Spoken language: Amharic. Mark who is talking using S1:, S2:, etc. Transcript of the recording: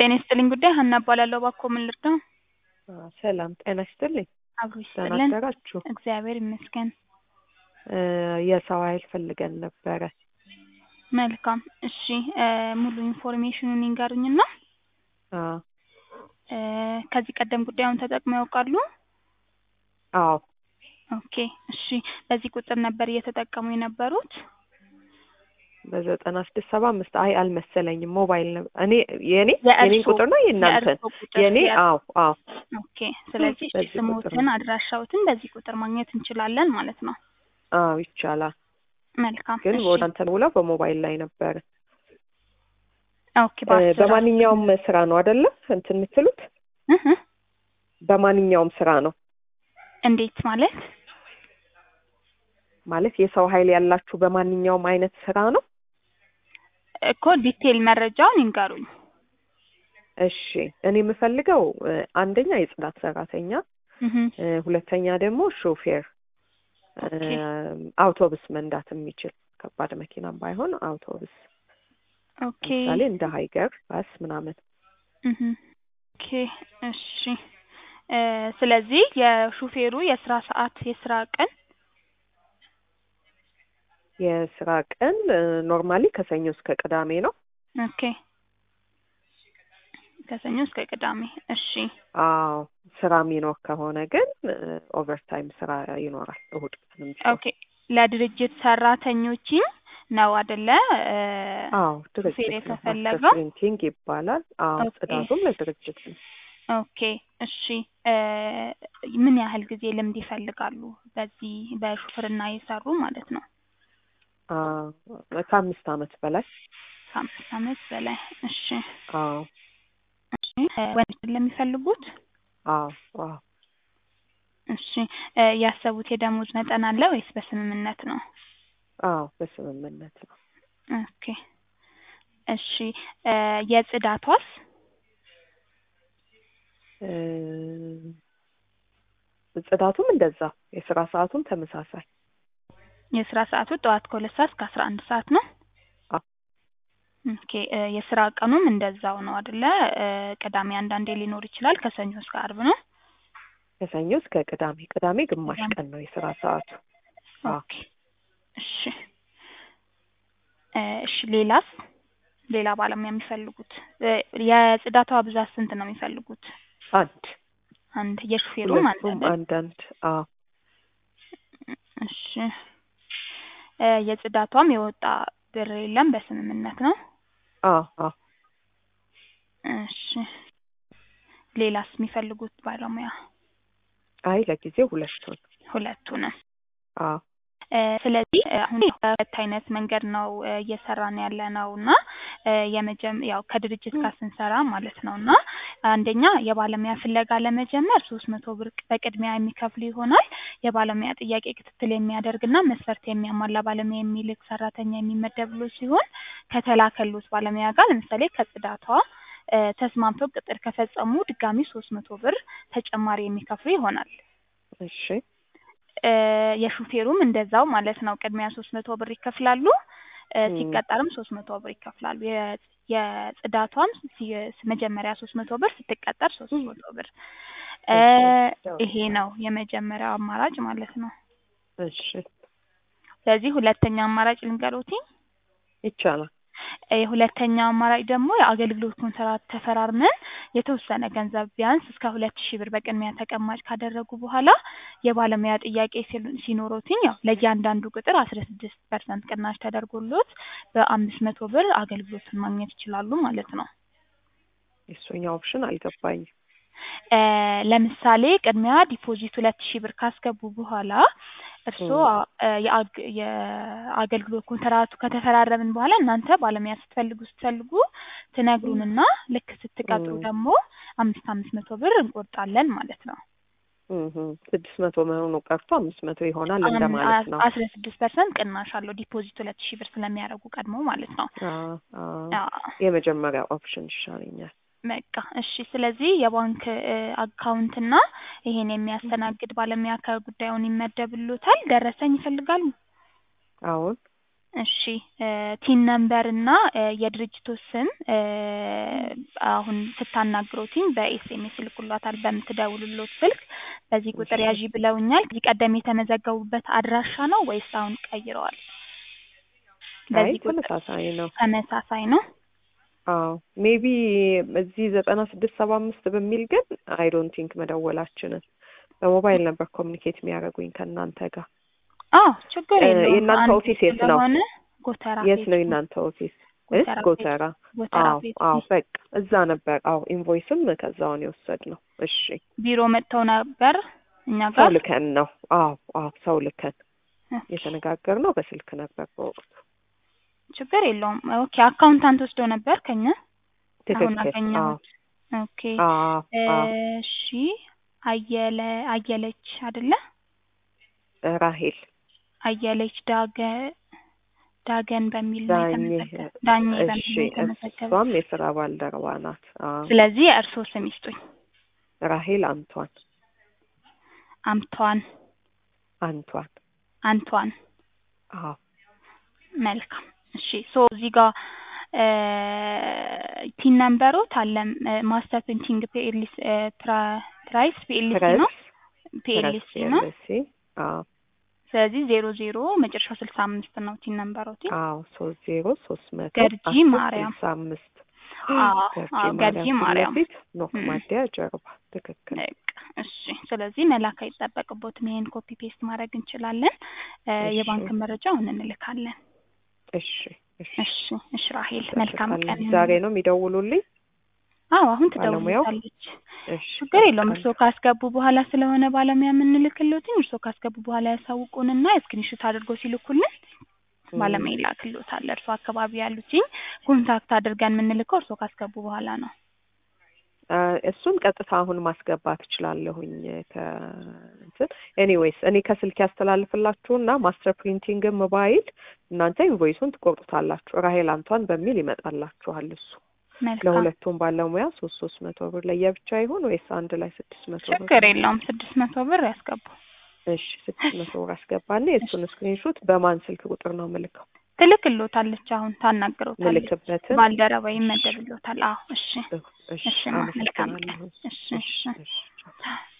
S1: ጤና ይስጥልኝ ጉዳይ ሀና እባላለሁ። እባክዎ ምን ልርዳው?
S2: አዎ፣ ሰላም ጤና ይስጥልኝ።
S1: አብሮ
S2: ደህና
S1: ይስጥልን።
S2: አደራችሁ?
S1: እግዚአብሔር ይመስገን።
S2: እ የሰው ኃይል ፈልገን ነበረ።
S1: መልካም እሺ፣ እ ሙሉ ኢንፎርሜሽኑን ይንገሩኝና
S2: አዎ
S1: እ ከዚህ ቀደም ጉዳዩን ተጠቅመው ያውቃሉ?
S2: አዎ
S1: ኦኬ እሺ። በዚህ ቁጥር ነበር እየተጠቀሙ የነበሩት?
S2: በዘጠና ስድስት ሰባ አምስት አይ አልመሰለኝም። ሞባይል ነው እኔ የኔ
S1: የእርሶ-
S2: የኔን ቁጥር ነው የእናንተን?
S1: የእርሶ ቁጥር
S2: የኔ
S1: የእርሶ-
S2: አዎ አዎ
S1: ኦኬ። ስለዚህ እሺ፣
S2: በዚህ ቁጥር
S1: ስሞትን
S2: ነው።
S1: አድራሻዎትን በዚህ ቁጥር ማግኘት እንችላለን ማለት ነው።
S2: አዎ ይቻላል።
S1: መልካም
S2: ግን
S1: እሺ።
S2: ወደ አንተ ውለው በሞባይል ላይ ነበረ።
S1: ኦኬ
S2: እ
S1: በአስር
S2: በማንኛውም ስራ ነው አይደለ እንትን የምትሉት?
S1: እህ እ
S2: በማንኛውም ስራ ነው
S1: እንዴት ማለት?
S2: ማለት የሰው ኃይል ያላችሁ በማንኛውም አይነት ስራ ነው?
S1: እኮ ዲቴል መረጃውን ይንገሩኝ።
S2: እሺ እኔ የምፈልገው እ አንደኛ የጽዳት ሰራተኛ
S1: እህ
S2: እ ሁለተኛ ደግሞ ሾፌር እ
S1: ኦኬ።
S2: አውቶቡስ መንዳት የሚችል ከባድ መኪናም ባይሆን አውቶቡስ
S1: ኦኬ
S2: ለምሳሌ እንደ ሀይገር ባስ ምናምን
S1: እህ ኦኬ እሺ እ ስለዚህ የሹፌሩ የስራ ሰዓት የስራ ቀን
S2: የስራ ቀን ኖርማሊ ከሰኞ እስከ ቅዳሜ ነው።
S1: ኦኬ ከሰኞ እስከ ቅዳሜ እሺ
S2: አዎ ስራ የሚኖር ከሆነ ግን ኦቨርታይም ስራ ይኖራል እሁድ ቀንም ቢሆን።
S1: ኦኬ ለድርጅት ሰራተኞችም ነው አይደለ እ
S2: አዎ
S1: ሹፌር
S2: ድርጅት ነው። ማስተር
S1: የተፈለገው
S2: ፕሪንቲንግ ይባላል። አዎ
S1: ኦኬ።
S2: ጽዳቱም ለድርጅት ነው።
S1: ኦኬ እሺ እ ምን ያህል ጊዜ ልምድ ይፈልጋሉ በዚህ በሹፍርና የሰሩ ማለት ነው?
S2: አዎ ከአምስት አመት በላይ
S1: ከአምስት አመት በላይ እሺ
S2: አዎ
S1: እሺ እ ወንድ ለሚፈልጉት
S2: አዎ አዎ
S1: እሺ እ ያሰቡት የደሞዝ መጠን አለ ወይስ በስምምነት ነው?
S2: አዎ በስምምነት ነው።
S1: ኦኬ እሺ እ የጽዳቷስ
S2: እ ጽዳቱም እንደዛ የስራ ሰዓቱም ተመሳሳይ
S1: የስራ ሰዓቱ ጠዋት ከሁለት ሰዓት እስከ አስራ አንድ ሰዓት ነው?
S2: አዎ
S1: ኦኬ እ የስራ ቀኑም እንደዛው ነው አይደለ? እ ቅዳሜ አንዳንዴ ሊኖር ይችላል። ከሰኞ እስከ አርብ ነው?
S2: ከሰኞ እስከ ቅዳሜ ቅዳሜ ግማሽ
S1: ቅዳሜ።
S2: ቀን ነው የስራ ሰዓቱ። አዎ
S1: ኦኬ እሺ እ እሺ ሌላስ ሌላ ባለሙያ የሚፈልጉት እ የጽዳቷ ብዛት ስንት ነው የሚፈልጉት?
S2: አንድ
S1: አንድ የሹፌሩም አንድ
S2: ሁለቱም
S1: አይደል?
S2: አንዳንድ አዎ
S1: እሺ እ የጽዳቷም የወጣ ብር የለም በስምምነት ነው?
S2: አዎ አዎ
S1: እሺ ሌላስ የሚፈልጉት ባለሙያ?
S2: አይ ለጊዜው ሁለቱን
S1: ሁለቱንም
S2: አዎ
S1: እ ስለዚህ እ አሁን በሁለት አይነት መንገድ ነው እ እየሰራን ያለ ነው እና እ የመጀመ ያው ከድርጅት ጋር ስንሰራ ማለት ነው እና አንደኛ የባለሙያ ፍለጋ ለመጀመር ሶስት መቶ ብር በቅድሚያ የሚከፍሉ ይሆናል። የባለሙያ ጥያቄ ክትትል የሚያደርግና መስፈርት የሚያሟላ ባለሙያ የሚልክ ሰራተኛ የሚመደብሎት ሲሆን ከተላከሎት ባለሙያ ጋር ለምሳሌ ከጽዳቷ እ ተስማምተው ቅጥር ከፈጸሙ ድጋሚ ሶስት መቶ ብር ተጨማሪ የሚከፍሉ ይሆናል።
S2: እሺ
S1: እ የሹፌሩም እንደዛው ማለት ነው። ቅድሚያ ሶስት መቶ ብር ይከፍላሉ። እ
S2: እም።
S1: ሲቀጠርም ሶስት መቶ ብር ይከፍላሉ። የ- የጽዳቷም ሲ- መጀመሪያ ሶስት መቶ ብር ስትቀጠር ሶስት መቶ ብር እ
S2: እሺ
S1: ይሄ ነው የመጀመሪያው አማራጭ ማለት ነው።
S2: እሺ
S1: ስለዚህ ሁለተኛ አማራጭ ልንገሮትኝ።
S2: ይቻላል።
S1: እ የሁለተኛው አማራጭ ደግሞ የአገልግሎት ኮንትራት ተፈራርመን የተወሰነ ገንዘብ ቢያንስ እስከ ሁለት ሺህ ብር በቅድሚያ ተቀማጭ ካደረጉ በኋላ የባለሙያ ጥያቄ ሲሉ- ሲኖሮትኝ ያው ለእያንዳንዱ ቅጥር አስራ ስድስት ፐርሰንት ቅናሽ ተደርጎሎት በአምስት መቶ ብር አገልግሎቱን ማግኘት ይችላሉ ማለት ነው።
S2: የእሱኛው ኦፕሽን አልገባኝም።
S1: እ ለምሳሌ ቅድሚያ ዲፖዚት ሁለት ሺህ ብር ካስገቡ በኋላ እርስዎ
S2: እም።
S1: እ የአግ- የአገልግሎት ኮንትራቱ ከተፈራረምን በኋላ እናንተ ባለሙያ ስትፈልጉ ስትፈልጉ ትነግሩንና ልክ ስትቀጥሩ
S2: እም።
S1: ደግሞ አምስት አምስት መቶ ብር እንቆርጣለን ማለት ነው።
S2: እህ ስድስት መቶ መሆኑ ቀርቶ አምስት መቶ ይሆናል
S1: አም-
S2: እንደማለት ነው።
S1: አስራ ስድስት ፐርሰንት ቅናሽ አለው ዲፖዚት ሁለት ሺህ ብር ስለሚያደርጉ ቀድሞ ማለት ነው።
S2: አዎ አዎ
S1: አዎ
S2: የመጀመሪያው ኦፕሽን ይሻለኛል።
S1: በቃ እሺ። ስለዚህ የባንክ እ አካውንትና ይሄን የሚያስተናግድ ባለሙያ ከጉዳዩን ይመደብሎታል። ደረሰኝ ይፈልጋሉ?
S2: አሁን
S1: እሺ ቲን ነምበር እና የድርጅቱ ስም አሁን ስታናግሮትኝ በኤስኤምኤስ ይልኩላታል በምትደውሉሎት ስልክ በዚህ ቁጥር ያዢ ብለውኛል። ከዚህ ቀደም የተመዘገቡበት አድራሻ ነው ወይስ አሁን ቀይረዋል?
S2: አይ
S1: በዚህ ቁጥር
S2: ተመሳሳይ ነው።
S1: ተመሳሳይ ነው።
S2: አዎ ሜቢ እዚህ ዘጠና ስድስት ሰባ አምስት በሚል ግን አይ ዶንት ቲንክ መደወላችንን በሞባይል ነበር ኮሚኒኬት የሚያደርጉኝ ከእናንተ ጋር።
S1: አዎ ችግር
S2: እ
S1: የለውም።
S2: የእናንተ
S1: አንድ
S2: ኦፊስ የት ነው?
S1: ስለሆነ ጎተራ
S2: የት
S1: ፌስ
S2: ነው የእናንተ ኦፊስ? እ
S1: ጎተራ ፌስ
S2: ጎተራ።
S1: ጎተራ
S2: አዎ
S1: ፌስ
S2: አዎ በቃ እዛ ነበር። አዎ ኢንቮይስም ከዛውን የወሰድ ነው። እሺ
S1: ቢሮ መጥተው ነበር እኛ
S2: ሰው
S1: ጋር
S2: ልከን ነው። አዎ አዎ ሰው ልከን
S1: ኦኬ፣
S2: የተነጋገርነው በስልክ ነበር በወቅቱ።
S1: ችግር የለውም። ኦኬ አካውንታንት ወስደው ነበር ከኛ አሁን
S2: ትክክል። አዎ
S1: አገኘሁት። ኦኬ
S2: አዎ አዎ
S1: እሺ አየለ አየለች አይደለ?
S2: ራሄል
S1: አየለች ዳገ ዳገን በሚል ነው
S2: ዳኜ
S1: የተመዘገበ ዳኜ በሚል
S2: እሺ
S1: ነው የተመዘገበ።
S2: እሷም የስራ ባልደረባ ናት። አዎ
S1: ስለዚህ እርስዎ ስም ይስጡኝ።
S2: ራሄል አንቷን
S1: አምቷን
S2: አንቷን
S1: አንቷን
S2: አዎ
S1: መልካም እሺ ሶ እዚህ ጋር ቲን ነምበሮት አለ ማስተር ፕሪንቲንግ ፒኤልሲ ፕራይስ ፒኤልሲ ነው
S2: ፕረስ
S1: ፒኤልሲ
S2: ፕረስ
S1: ነው።
S2: ፒኤልሲ አዎ
S1: ስለዚህ ዜሮ ዜሮ መጨረሻው ስልሳ አምስት ነው ቲን ነምበሮት።
S2: አዎ ሶስት ዜሮ ሶስት መቶ
S1: ገርጂ
S2: አስር
S1: ማርያም።
S2: ስልሳ አምስት
S1: አዎ አዎ ገርጂ
S2: ፊት
S1: ማርያም
S2: ለፊት ኖክ
S1: እም።
S2: ማዲያ ጀርባ ትክክል።
S1: በቃ እሺ። ስለዚህ መላክ አይጠበቅቦትም። ይሄን ኮፒ ፔስት ማድረግ እንችላለን። እ
S2: እሺ።
S1: የባንክ መረጃውን እንልካለን።
S2: እሺ እሺ
S1: እሺ እሺ ራሄል መልካም ቀን
S2: እንጠብቃለን። ዛሬ ነው የሚደውሉልኝ?
S1: አዎ አሁን
S2: ባለሙያው?
S1: ትደውልታለች።
S2: እሺ
S1: ችግር የለውም።
S2: እጠብቃለሁ።
S1: እርስዎ ካስገቡ በኋላ ስለሆነ ባለሙያ የምንልክልዎትኝ እርስዎ ካስገቡ በኋላ ያሳውቁንና ስክሪንሾት አድርገው ሲልኩልን
S2: እም።
S1: ባለሙያ ይላክልዎታል። እርስዎ አካባቢ ያሉትኝ ኮንታክት አድርገን የምንልከው እርስዎ ካስገቡ በኋላ ነው።
S2: አ፣ እሱን ቀጥታ አሁን ማስገባት እችላለሁኝ ከእንትን ኤኒዌይስ እኔ ከስልክ ያስተላልፍላችሁና ማስተር ፕሪንቲንግ ሞባይል እናንተ ኢንቮይሱን ትቆርጡታላችሁ። ራሄል አንቷን በሚል ይመጣላችኋል። እሱ
S1: መልካም
S2: ለሁለቱም ባለሙያ ሶስት ሶስት መቶ ብር ለየብቻ ይሁን ወይስ አንድ ላይ ስድስት መቶ ብር?
S1: ችግር የለውም። ስድስት መቶ ብር ያስገቡ።
S2: እሺ ስድስት መቶ ብር አስገባና የእሱን ስክሪንሾት በማን ስልክ ቁጥር ነው ምልከው?
S1: ትልክልዎታለች። አሁን ታናግረውታለች።
S2: ምልክበትን
S1: ባልደረባ ይመደብልዎታል። አዎ እሺ
S2: እሺ
S1: እሺ ማ መልካም ቀን።
S2: አመሰግናለሁ።
S1: እሺ
S2: እሺ
S1: እሺ
S2: እሺ